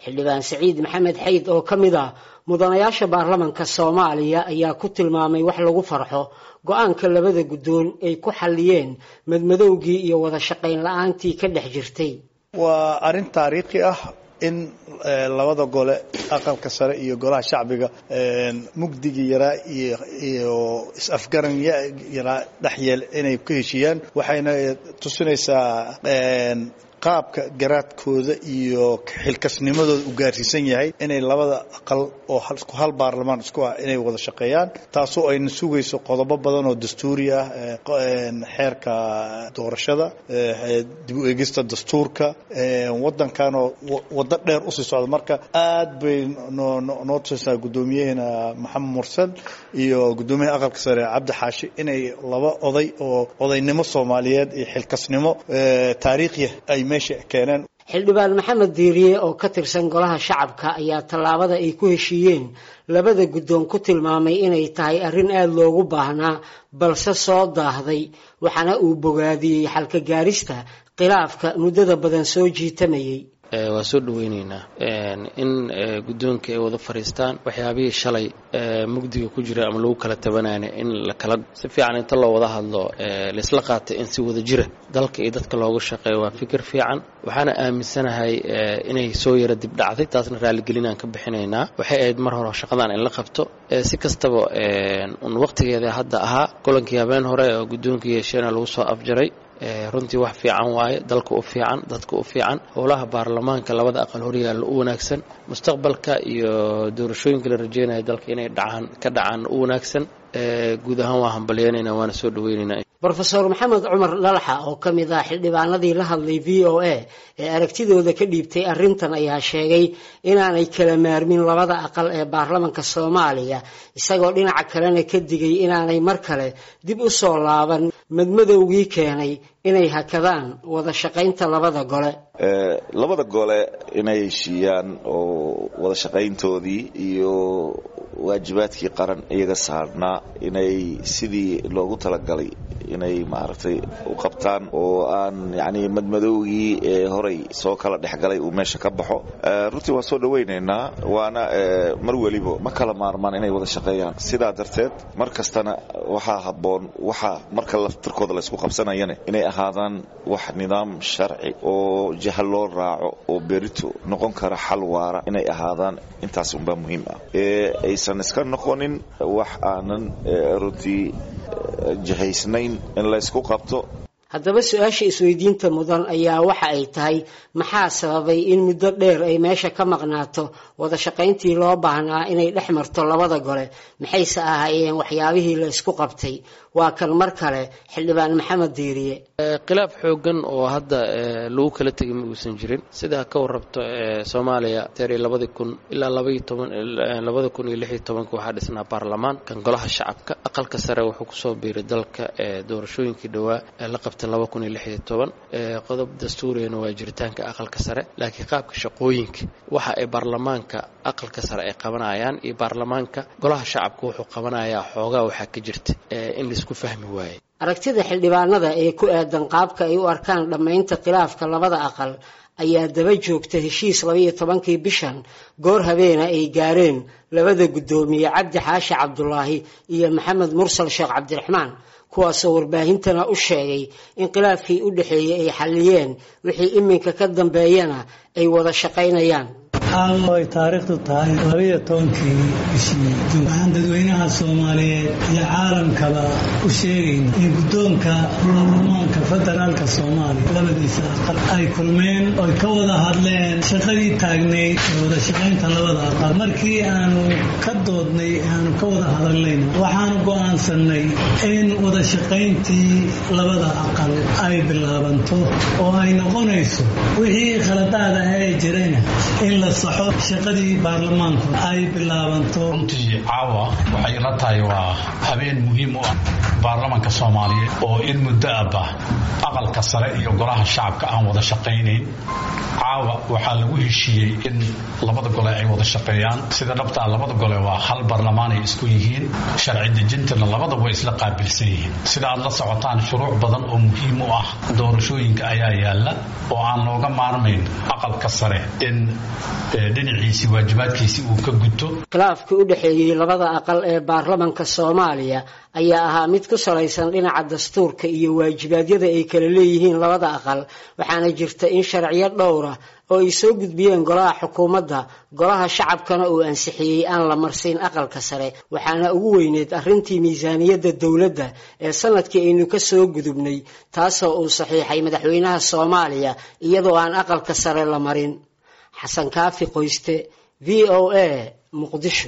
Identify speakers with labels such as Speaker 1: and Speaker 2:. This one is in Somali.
Speaker 1: xildhibaan saciid maxamed xayd oo ka mid ah mudanayaasha baarlamanka soomaaliya ayaa ku tilmaamay wax lagu farxo go-aanka labada guddoon ay ku xalliyeen madmadowgii iyo wada shaqayn la-aantii ka dhex jirtay
Speaker 2: waa arrin taariikhi ah in labada gole aqalka sare iyo golaha shacbiga mugdigii yaraa iyo is-afgaran yaraa dhexyeel inay ku heshiiyaan waxayna tusinaysaa qaabka garaadkooda iyo xilkasnimadooda u gaarsiisan yahay inay labada aqal oo hal baarlamaan isku ah inay wada shaqeeyaan taasoo ayna sugayso qodobo badan oo dastuuri ah xeerka doorashada dib u eegista dastuurka wadankanoo waddo dheer usii socda marka aad bay noo tusinaysaa guddoomiyaheena maxamed mursan iyo guddoomiyaha aqalka sare cabdi xaashi inay laba oday oo odaynimo soomaaliyeed iyo xilkasnimo taariikhiya ay
Speaker 1: xildhibaan maxamed diiriye oo ka tirsan golaha shacabka ayaa tallaabada ay ku heshiiyeen labada guddoon ku tilmaamay inay tahay arrin aada loogu baahnaa balse soo daahday waxaana uu bogaadiyey xalka gaarista khilaafka muddada badan soo jiitamayay
Speaker 3: waa soo dhaweyneynaa in guddoonka ay wada fadhiistaan waxyaabihii shalay mugdiga ku jira ama lagu kala tabanayna in la kala si fiican inta loo wada hadlo laisla qaatay in si wada jira dalka iyo dadka loogu shaqeeyo waa fikir fiican waxaana aaminsanahay inay soo yara dib dhacday taasna raaligelinaan ka bixinaynaa waxay ahayd mar hore shaqadan in la qabto si kastaba un waqtigeeda hadda ahaa kulankii habeen hore oo guddoonka yeesheena lagu soo afjaray runtii wax fiican waaye dalka u fiican dadka u fiican howlaha baarlamaanka labada aqal horyaalla u wanaagsan mustaqbalka iyo doorashooyinka la rajeynaya dalka inay dhacaan ka dhacaan u wanaagsan guud ahaan waa hambalyeynayna waana soo dhaweynaynaa
Speaker 1: rofeor maxamed cumar dhalaxa oo ka mid ah xildhibaanadii la hadlay v o a ee aragtidooda ka dhiibtay arrintan ayaa sheegay inaanay kala maarmin labada aqal ee baarlamanka soomaaliya isagoo dhinaca kalena ka digay inaanay mar kale dib u soo laaban madmadowgii keenay inay hakadaan wada shaqaynta labada gole
Speaker 4: labada gole inay heshiiyaan oo wada shaqayntoodii iyo waajibaadkii qaran iyaga saarnaa inay sidii loogu talagalay inay maaragtay u qabtaan oo aan yani madmadowgii ee horay soo kala dhexgalay uu meesha ka baxo runtii waan soo dhawaynaynaa waana mar weliba ma kala maarmaan inay wada shaqeeyaan sidaa darteed mar kastana waxaa habboon waxa marka laftirkooda laysku qabsanayana inay ahaadaan wax nidaam sharci oo jaha loo raaco oo berito noqon kara xal waara inay ahaadaan intaas unbaa muhiim ah ee aysan iska noqonin wax aanan runtii jihaysnayn in laysku qabto
Speaker 1: haddaba su-aasha isweydiinta mudan ayaa waxa ay tahay maxaa sababay in muddo dheer ay meesha ka maqnaato wada shaqayntii loo baahnaa inay dhex marto labada gole maxayse ahaayeen waxyaabihii la isku qabtay waa kan mar kale xildhibaan maxamed diiriye
Speaker 3: khilaaf xoogan oo hadda lagu kala tegay ma uusan jirin sidaa ka warrabto soomaaliya teeri labadii kun ilaa labaiyo toban labada kun iyo lix iyo tobanka waxaa dhisnaa baarlamaan kan golaha shacabka aqalka sare wuxuu kusoo biiray dalka doorashooyinkii dhowaa ee la qabtay laba kun iyo lix iyo toban qodob dastuuriyana waa jiritaanka aqalka sare laakiin qaabka shaqooyinka waxa ay baarlamaanka aqalka sare ay qabanayaan iyo baarlamaanka golaha shacabka wuxuu qabanayaa xoogaa waxaa ka jirta in laisku fahmi waaye
Speaker 1: aragtida xildhibaanada ee ku aadan qaabka ay u arkaan dhammaynta khilaafka labada aqal ayaa daba joogta heshiis labaiyo tobankii bishan goor habeena ay gaareen labada guddoomiye cabdi xaashi cabdulaahi iyo maxamed mursal sheekh cabdiraxmaan kuwaasoo warbaahintana u sheegay in khilaafkii u dhexeeyey ay xalliyeen wixii iminka ka dambeeyana ay wada shaqaynayaan
Speaker 5: ay taariikhdu tahay labaiyo tobankii bishii juun waxaan dadweynaha soomaaliyeed iyo caalamkaba u sheegayna in guddoonka baarlamaanka federaalka soomaaliya labadiisa aqal ay kulmeen oy ka wada hadleen shaqadii taagnayd ee wada shaqaynta labada aqal markii aanu ka doodnay aanu ka wada hadalnayna waxaanu go'aansannay in wada shaqayntii labada aqal ay bilaabanto oo ay noqonayso wixii khaladaada ee jirayna in la shaqadii baarlamaanku ay bilaabanto
Speaker 6: runtii caawa waxay ila tahay waa habeen muhiim u ah baarlamanka soomaaliyeed oo in muddo abba aqalka sare iyo golaha shacabka aan wada shaqaynayn caawa waxaa lagu heshiiyey in labada gole ay wada shaqeeyaan sida dhabtaa labada gole waa hal baarlamaan ay isku yihiin sharci dejintana labada way isla qaabilsan yihiin sida aad la socotaan shuruuc badan oo muhiim u ah doorashooyinka ayaa yaala oo aan looga maarmayn aqalka sare in dhinaciisii waajibaadkiisii uu ka guto
Speaker 1: khilaafkii u dhexeeyey labada aqal ee baarlamanka soomaaliya ayaa ahaa mid ku salaysan dhinaca dastuurka iyo waajibaadyada ay kala leeyihiin labada aqal waxaana jirta in sharciyo dhowra oo ay soo gudbiyeen golaha xukuumadda golaha shacabkana uu ansixiyey aan la marsiin aqalka sare waxaana ugu weyneed arrintii miisaaniyadda dowladda ee sanadkii aynu ka soo gudubnay taasoo uu saxiixay madaxweynaha soomaaliya iyadoo aan aqalka sare la marin xasan kaafi qoyste v o a muqdisho